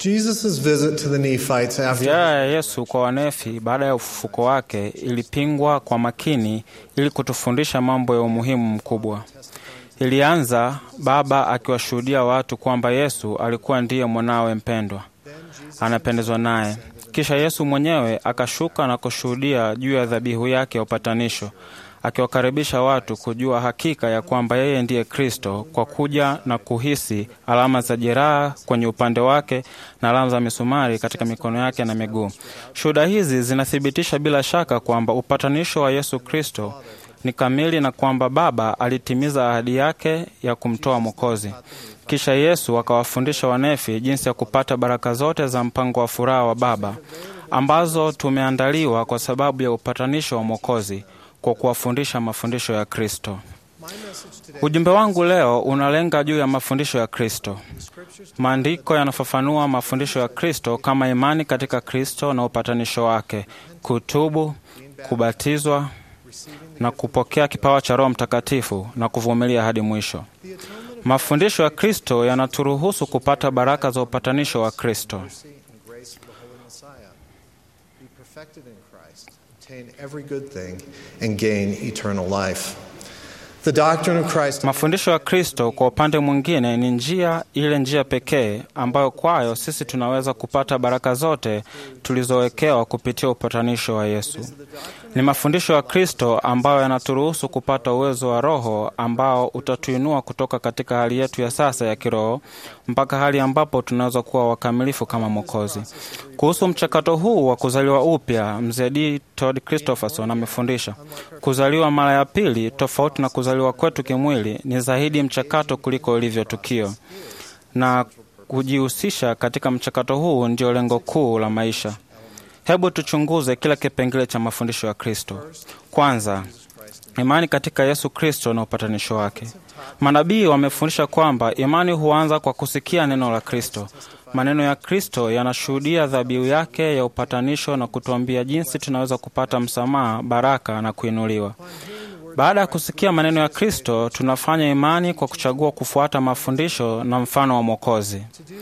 Jesus' visit to the Nephites after Ziara ya Yesu kwa Wanefi baada ya ufufuko wake ilipingwa kwa makini ili kutufundisha mambo ya umuhimu mkubwa. Ilianza Baba akiwashuhudia watu kwamba Yesu alikuwa ndiye mwanawe mpendwa, anapendezwa naye. Kisha Yesu mwenyewe akashuka na kushuhudia juu ya dhabihu yake ya upatanisho, akiwakaribisha watu kujua hakika ya kwamba yeye ndiye Kristo kwa kuja na kuhisi alama za jeraha kwenye upande wake na alama za misumari katika mikono yake na miguu. Shuhuda hizi zinathibitisha bila shaka kwamba upatanisho wa Yesu Kristo ni kamili na kwamba Baba alitimiza ahadi yake ya kumtoa Mwokozi. Kisha Yesu akawafundisha Wanefi jinsi ya kupata baraka zote za mpango wa furaha wa Baba ambazo tumeandaliwa kwa sababu ya upatanisho wa Mwokozi kwa kuwafundisha mafundisho ya Kristo. Ujumbe wangu leo unalenga juu ya mafundisho ya Kristo. Maandiko yanafafanua mafundisho ya Kristo kama imani katika Kristo na upatanisho wake, kutubu, kubatizwa na kupokea kipawa cha Roho Mtakatifu na kuvumilia hadi mwisho. Mafundisho ya Kristo yanaturuhusu kupata baraka za upatanisho wa Kristo. mercy and grace of the Holy Messiah, be perfected in Christ, obtain every good thing, and gain eternal life. The doctrine of Christ Mafundisho ya Kristo kwa upande mwingine ni njia ile njia pekee ambayo kwayo sisi tunaweza kupata baraka zote tulizowekewa kupitia upatanisho wa Yesu. Ni mafundisho ya Kristo ambayo yanaturuhusu kupata uwezo wa Roho ambao utatuinua kutoka katika hali yetu ya sasa ya kiroho mpaka hali ambapo tunaweza kuwa wakamilifu kama Mwokozi. Kuhusu mchakato huu wa kuzaliwa upya, mzee D. Todd Christopherson amefundisha kuzaliwa mara ya pili, tofauti na kuzaliwa kwetu kimwili, ni zaidi mchakato kuliko ilivyo tukio, na kujihusisha katika mchakato huu ndio lengo kuu la maisha. Hebu tuchunguze kila kipengele cha mafundisho ya Kristo. Kwanza, imani katika Yesu Kristo na upatanisho wake. Manabii wamefundisha kwamba imani huanza kwa kusikia neno la Kristo. Maneno ya Kristo yanashuhudia dhabihu yake ya upatanisho na kutuambia jinsi tunaweza kupata msamaha, baraka na kuinuliwa. Baada ya kusikia maneno ya Kristo, tunafanya imani kwa kuchagua kufuata mafundisho na mfano wa Mwokozi.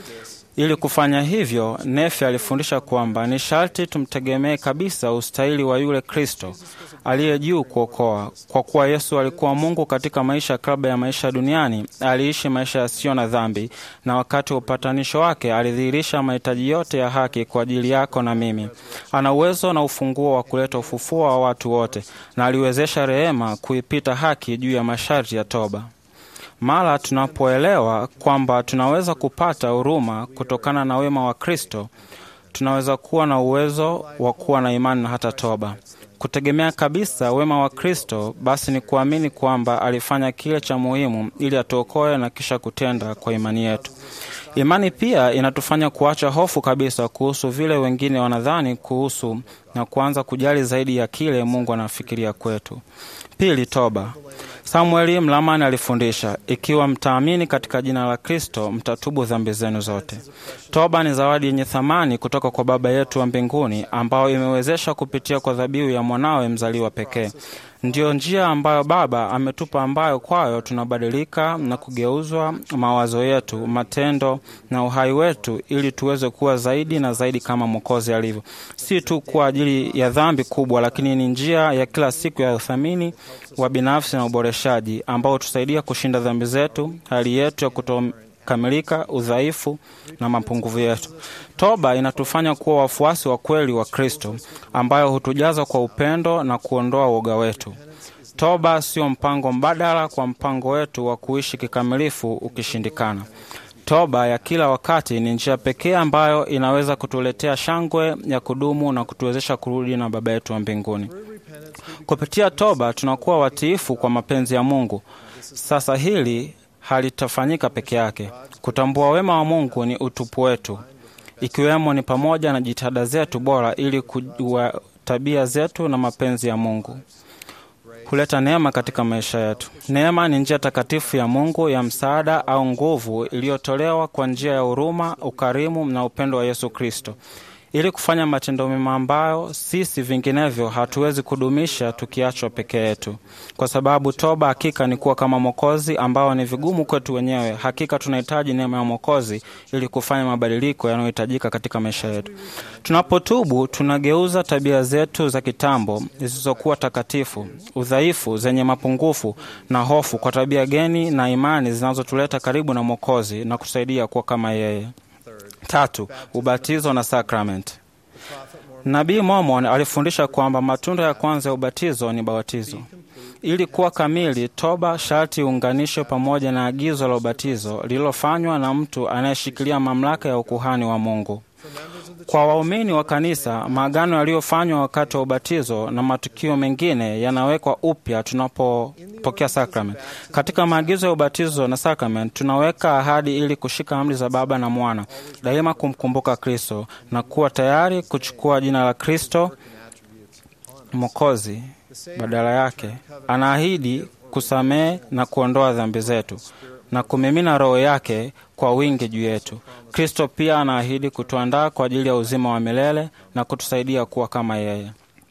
Ili kufanya hivyo, Nefi alifundisha kwamba ni sharti tumtegemee kabisa ustahili wa yule Kristo aliye juu kuokoa. Kwa kuwa Yesu alikuwa Mungu katika maisha kabla ya maisha duniani, aliishi maisha yasiyo na dhambi, na wakati wa upatanisho wake alidhihirisha mahitaji yote ya haki kwa ajili yako na mimi. Ana uwezo na ufunguo wa kuleta ufufuo wa watu wote, na aliwezesha rehema kuipita haki juu ya masharti ya toba. Mara tunapoelewa kwamba tunaweza kupata huruma kutokana na wema wa Kristo, tunaweza kuwa na uwezo wa kuwa na imani na hata toba. Kutegemea kabisa wema wa Kristo basi ni kuamini kwamba alifanya kile cha muhimu ili atuokoe na kisha kutenda kwa imani yetu. Imani pia inatufanya kuacha hofu kabisa kuhusu vile wengine wanadhani kuhusu na kuanza kujali zaidi ya kile Mungu anafikiria kwetu. Pili, toba. Samueli Mlamani alifundisha, ikiwa mtaamini katika jina la Kristo, mtatubu dhambi zenu zote. Toba ni zawadi yenye thamani kutoka kwa Baba yetu wa mbinguni, ambayo imewezesha kupitia kwa dhabihu ya mwanawe mzaliwa pekee. Ndiyo njia ambayo Baba ametupa, ambayo kwayo tunabadilika na kugeuzwa mawazo yetu, matendo na uhai wetu, ili tuweze kuwa zaidi na zaidi kama Mwokozi alivyo, si tu kwa ajili ya dhambi kubwa, lakini ni njia ya kila siku ya uthamini wa binafsi na uboreshaji ambao tusaidia kushinda dhambi zetu, hali yetu ya kutokamilika, udhaifu na mapungufu yetu. Toba inatufanya kuwa wafuasi wa kweli wa Kristo, ambayo hutujaza kwa upendo na kuondoa woga wetu. Toba sio mpango mbadala kwa mpango wetu wa kuishi kikamilifu ukishindikana. Toba ya kila wakati ni njia pekee ambayo inaweza kutuletea shangwe ya kudumu na kutuwezesha kurudi na Baba yetu wa mbinguni. Kupitia toba tunakuwa watiifu kwa mapenzi ya Mungu. Sasa hili halitafanyika peke yake. Kutambua wema wa Mungu ni utupu wetu, ikiwemo ni pamoja na jitihada zetu bora ili kujua tabia zetu na mapenzi ya Mungu huleta neema katika maisha yetu. Neema ni njia takatifu ya Mungu ya msaada au nguvu iliyotolewa kwa njia ya huruma, ukarimu na upendo wa Yesu Kristo. ili kufanya matendo mema ambayo sisi vinginevyo hatuwezi kudumisha tukiachwa peke yetu, kwa sababu toba hakika ni kuwa kama Mwokozi ambao ni vigumu kwetu wenyewe. Hakika tunahitaji neema ya Mwokozi ili kufanya mabadiliko yanayohitajika katika maisha yetu. Tunapotubu, tunageuza tabia zetu za kitambo zisizokuwa takatifu, udhaifu, zenye mapungufu na hofu kwa tabia geni na imani zinazotuleta karibu na Mwokozi na kusaidia kuwa kama yeye. Tatu, ubatizo na sakramenti. Nabii Mormon alifundisha kwamba matunda ya kwanza ya ubatizo ni bawatizo. Ili kuwa kamili, toba sharti iunganishwe pamoja na agizo la ubatizo lililofanywa na mtu anayeshikilia mamlaka ya ukuhani wa Mungu. Kwa waumini wa kanisa, maagano yaliyofanywa wakati wa ubatizo na matukio mengine yanawekwa upya tunapopokea sakramenti. Katika maagizo ya ubatizo na sakramenti, tunaweka ahadi ili kushika amri za Baba na Mwana, daima kumkumbuka Kristo na kuwa tayari kuchukua jina la Kristo Mwokozi badala yake. Anaahidi kusamehe na kuondoa dhambi zetu na kumimina Roho yake kwa wingi juu yetu. Kristo pia anaahidi kutuandaa kwa ajili ya uzima wa milele na kutusaidia kuwa kama yeye.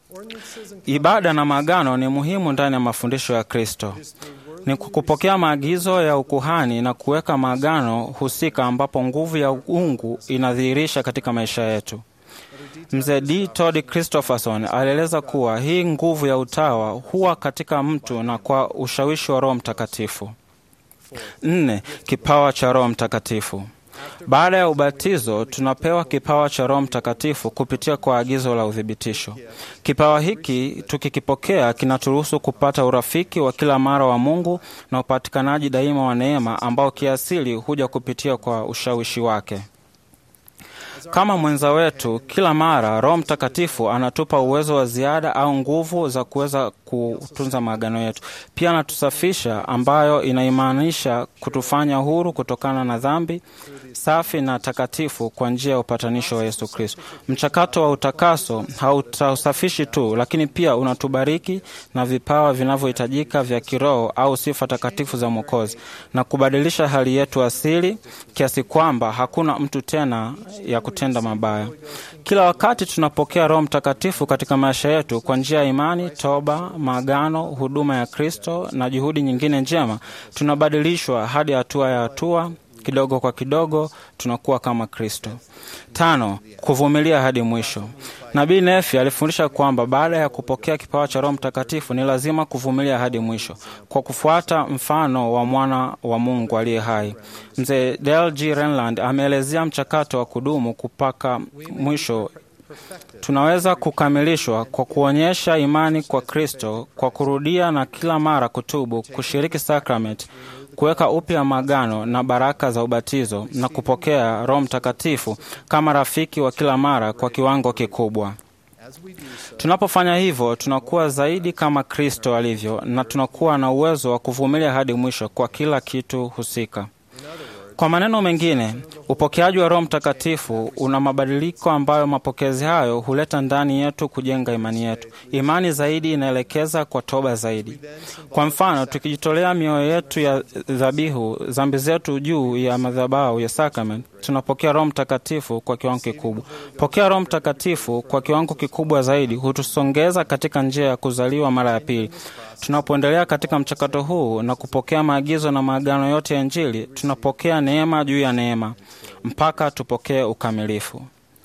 Ibada na maagano ni muhimu ndani ya mafundisho ya Kristo. Ni kupokea maagizo ya ukuhani na kuweka maagano husika, ambapo nguvu ya uungu inadhihirisha katika maisha yetu. Mzee D. Todd Christopherson alieleza kuwa hii nguvu ya utawa huwa katika mtu na kwa ushawishi wa Roho Mtakatifu. Nne, kipawa cha Roho Mtakatifu. Baada ya ubatizo tunapewa kipawa cha Roho Mtakatifu kupitia kwa agizo la uthibitisho. Kipawa hiki tukikipokea, kinaturuhusu kupata urafiki wa kila mara wa Mungu na upatikanaji daima wa neema ambao kiasili huja kupitia kwa ushawishi wake. Kama mwenza wetu, kila mara Roho Mtakatifu anatupa uwezo wa ziada au nguvu za kuweza kutunza maagano yetu. Pia anatusafisha, ambayo inaimaanisha kutufanya huru kutokana na dhambi, safi na takatifu kwa njia ya upatanisho wa Yesu Kristo. Mchakato wa utakaso hautausafishi tu, lakini pia unatubariki na vipawa vinavyohitajika vya kiroho au sifa takatifu za Mwokozi na kubadilisha hali yetu asili kiasi kwamba hakuna mtu tena ya kutenda mabaya. Kila wakati tunapokea Roho Mtakatifu katika maisha yetu kwa njia ya imani, toba, maagano, huduma ya Kristo na juhudi nyingine njema, tunabadilishwa hadi hatua ya hatua kidogo kwa kidogo tunakuwa kama Kristo. Tano, kuvumilia hadi mwisho. Nabii Nefi alifundisha kwamba baada ya kupokea kipawa cha Roho Mtakatifu ni lazima kuvumilia hadi mwisho kwa kufuata mfano wa mwana wa Mungu aliye hai. Mzee Dale G. Renland ameelezea mchakato wa kudumu kupaka mwisho tunaweza kukamilishwa kwa kuonyesha imani kwa Kristo, kwa kurudia na kila mara kutubu, kushiriki sakramenti, kuweka upya maagano na baraka za ubatizo na kupokea Roho Mtakatifu kama rafiki wa kila mara kwa kiwango kikubwa. Tunapofanya hivyo, tunakuwa zaidi kama Kristo alivyo na tunakuwa na uwezo wa kuvumilia hadi mwisho kwa kila kitu husika. Kwa maneno mengine, upokeaji wa Roho Mtakatifu una mabadiliko ambayo mapokezi hayo huleta ndani yetu kujenga imani yetu. Imani zaidi inaelekeza kwa toba zaidi. Kwa mfano, tukijitolea mioyo yetu ya dhabihu, dhambi zetu juu ya madhabahu ya sakramenti, tunapokea Roho Mtakatifu kwa kiwango kikubwa. Pokea Roho Mtakatifu kwa kiwango kikubwa zaidi hutusongeza katika njia ya kuzaliwa mara ya pili. Tunapoendelea katika mchakato huu na kupokea maagizo na maagano yote ya Injili, tunapokea neema juu ya neema mpaka tupokee ukamilifu.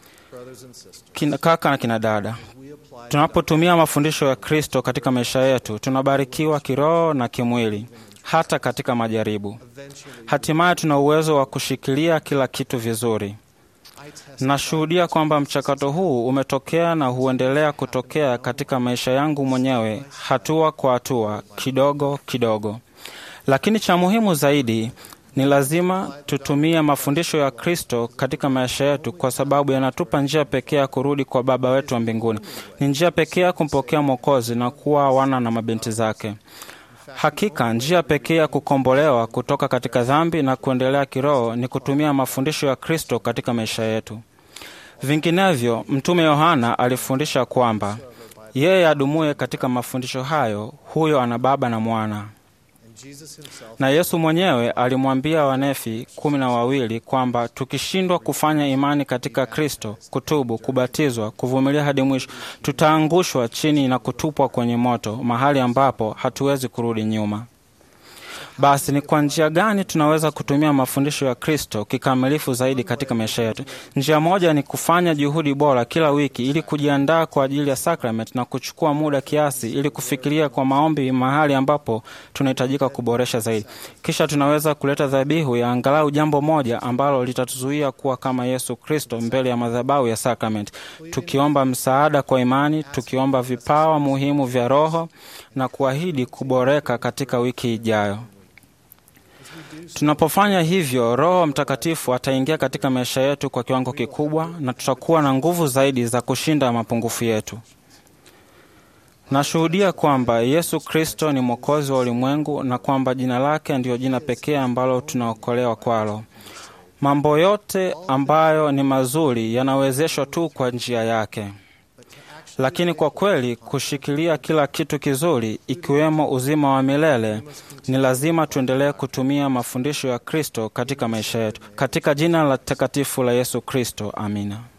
Kina kaka na kina dada, tunapotumia mafundisho ya Kristo katika maisha yetu, tunabarikiwa kiroho na kimwili, hata katika majaribu. Hatimaye tuna uwezo wa kushikilia kila kitu vizuri. Nashuhudia kwamba mchakato huu umetokea na huendelea kutokea katika maisha yangu mwenyewe, hatua kwa hatua, kidogo kidogo. Lakini cha muhimu zaidi ni lazima tutumie mafundisho ya Kristo katika maisha yetu, kwa sababu yanatupa njia pekee ya kurudi kwa Baba wetu wa mbinguni. Ni njia pekee ya kumpokea Mwokozi na kuwa wana na mabinti zake. Hakika njia pekee ya kukombolewa kutoka katika dhambi na kuendelea kiroho ni kutumia mafundisho ya Kristo katika maisha yetu. Vinginevyo, Mtume Yohana alifundisha kwamba yeye adumuye katika mafundisho hayo, huyo ana Baba na Mwana. Jesus himself Na Yesu mwenyewe alimwambia wanefi kumi na wawili kwamba tukishindwa kufanya imani katika Kristo, kutubu, kubatizwa, kuvumilia hadi mwisho, tutaangushwa chini na kutupwa kwenye moto, mahali ambapo hatuwezi kurudi nyuma. Basi ni kwa njia gani tunaweza kutumia mafundisho ya Kristo kikamilifu zaidi katika maisha yetu? Njia moja ni kufanya juhudi bora kila wiki ili kujiandaa kwa ajili ya sakramenti na kuchukua muda kiasi ili kufikiria kwa maombi mahali ambapo tunahitajika kuboresha zaidi. Kisha tunaweza kuleta dhabihu ya angalau jambo moja ambalo litatuzuia kuwa kama Yesu Kristo mbele ya madhabahu ya sakramenti, tukiomba msaada kwa imani, tukiomba vipawa muhimu vya Roho na kuahidi kuboreka katika wiki ijayo. Tunapofanya hivyo, Roho Mtakatifu ataingia katika maisha yetu kwa kiwango kikubwa, na tutakuwa na nguvu zaidi za kushinda mapungufu yetu. Nashuhudia kwamba Yesu Kristo ni Mwokozi wa ulimwengu na kwamba jina lake ndiyo jina pekee ambalo tunaokolewa kwalo. Mambo yote ambayo ni mazuri yanawezeshwa tu kwa njia yake. Lakini kwa kweli kushikilia kila kitu kizuri ikiwemo uzima wa milele, ni lazima tuendelee kutumia mafundisho ya Kristo katika maisha yetu. Katika jina la takatifu la Yesu Kristo, amina.